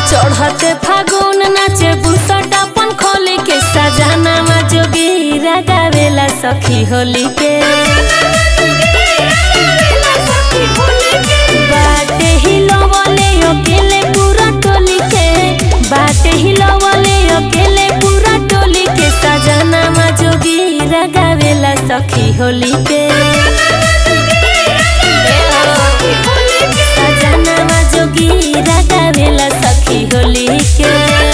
चढ़ते फागुन नाचे बुसट अपन खोली के सजाना जोगीरा गावेला सखी होली के बाटे हिलवले अकेले पूरा टोली के बाटे हिलवले अकेले पूरा टोली के सजाना जोगीरा गावेला सखी होली के सजाना जोगीरा गावेला सखी होली के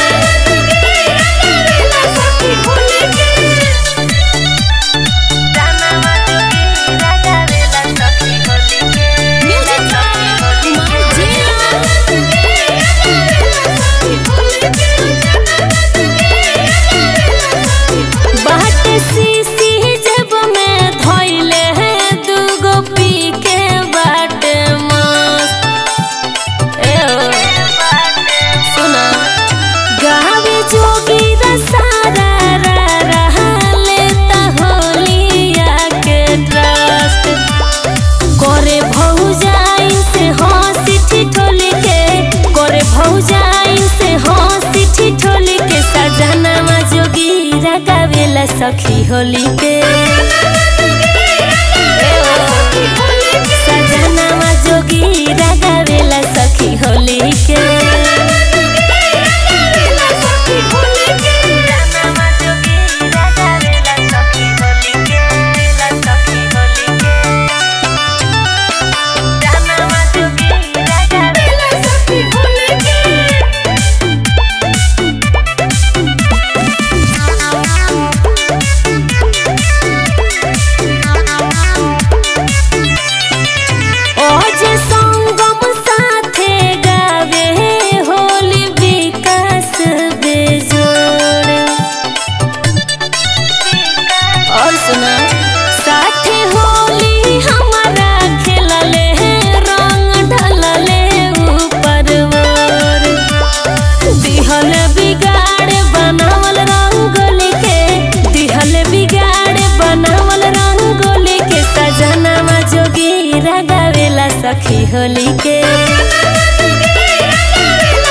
बाटे सीसी जेब में धइले है दूगो पी के बाटे मस्त ए ओ सुना गावे जोगी रसारा रा रहा लेता होलिया के ट्रस्ट करे भौजाई से हंसी ठिठोली के करे भौजाई से हंसी ठिठोली के सजनामा जोगीरा गावेला सखी होली के सजनामा जोगीरा गावेला सखी होली के ओजे संगम साथे गावे होली विकास बेजोड़ और सुना साथे होली हमारा खेलले रंग ढलले ऊपर ओर दिहल बिगाड़ बनावल रंगोली के दिहल बिगाड़ बनावल रंगोली के सजनामा जोगीरा गावेला सखी होली के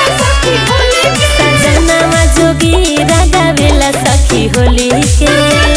सजनामा जोगीरा गावेला सखी होली के